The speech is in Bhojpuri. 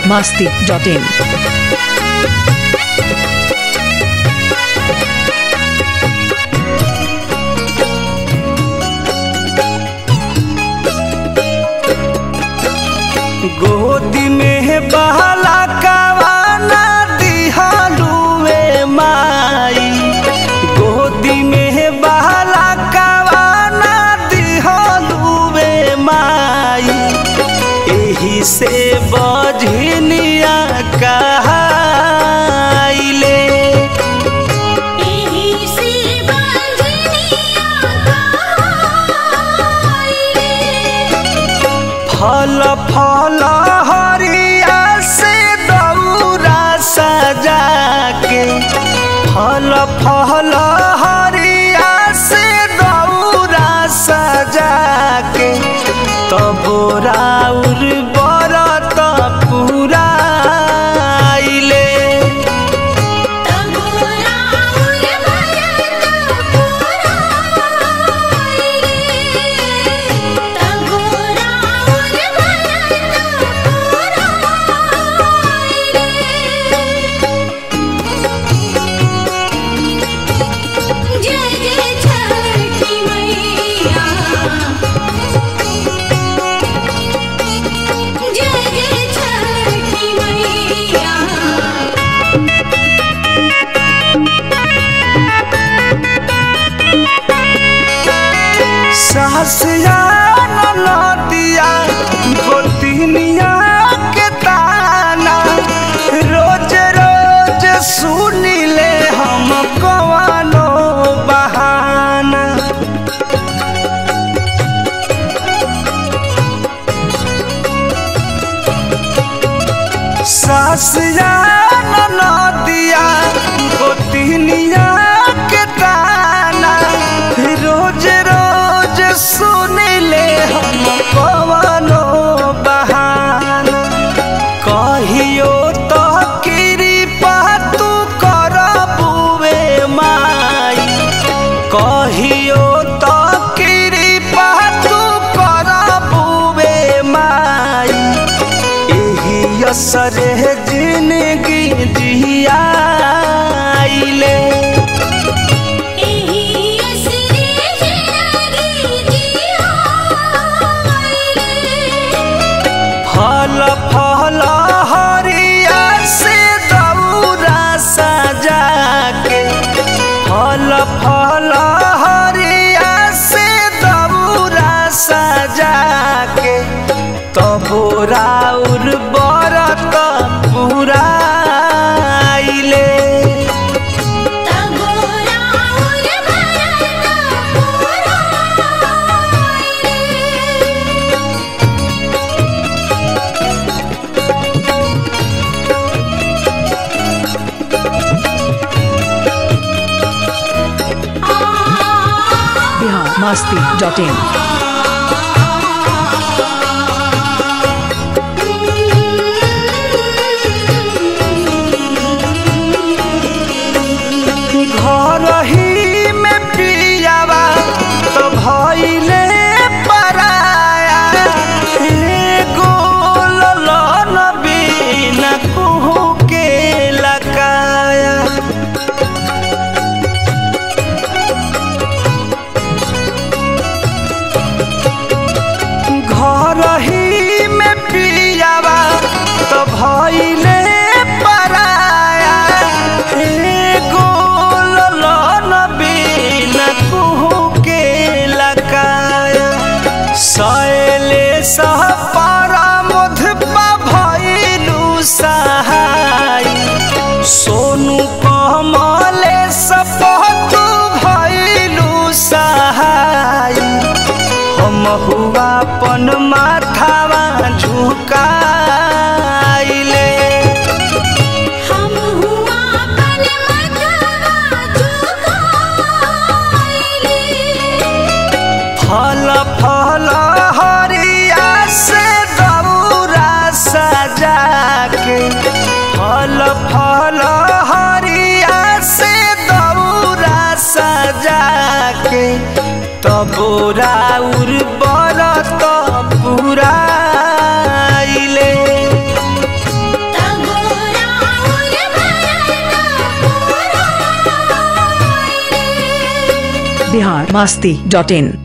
masti.in. गोदी में बहला कवाना दिहलुए माई गोदी में बहला कवाना दिहलुए माई एही से बजनिया कहाइले एही से बंधनिया कहाइले फल फल हरिया से दौरा सजा के फल फल हरिया से दौरा सजा के तब राउर बरत पूरा आइले तगोरा उल भरत पुराइले तगोरा उल भरत पुराइले जय जय छठी मैया जय जय छठी मैया सहसिया नदिया गोतिनिया के ताना रोज रोज सुनिले हम कवानो बहाना सासिया नदिया गोतिनिया के ताना रोज रोज सुनिले हम कवनो बहाना कहियो तो कृपा तू करबुए माई कहियो तो कृपा तू करबुए माई एही असरे जिंदगी जियाइले एही असरे जिंदगी जियाइले फल फल हरिया से दौरा सजा के फल फल हरिया से दौरा सजा के तब राउर बरत पूरा आइले तगोरा उल भरत पुराइले Bihar masti.in. घर ही में पियावा तो भइले पराया एगो ललन बिना कुहू के लकाया घर ही में पियावा तो भइले पराया एगो ललन बिना कुहू के लकाया सैले सह पारा मधुपा भइलु सहाय सोनू कमले सपतु भइलु सहाय हम हुआ पन माथावा झुकाइले हम हुआ पल मथवा झुकाइले फल फल हरिया से दौरा सजा के फल फल हरिया से दौरा सजा के तब राउर बरत पुराइले बिहार मास्ती डॉट इन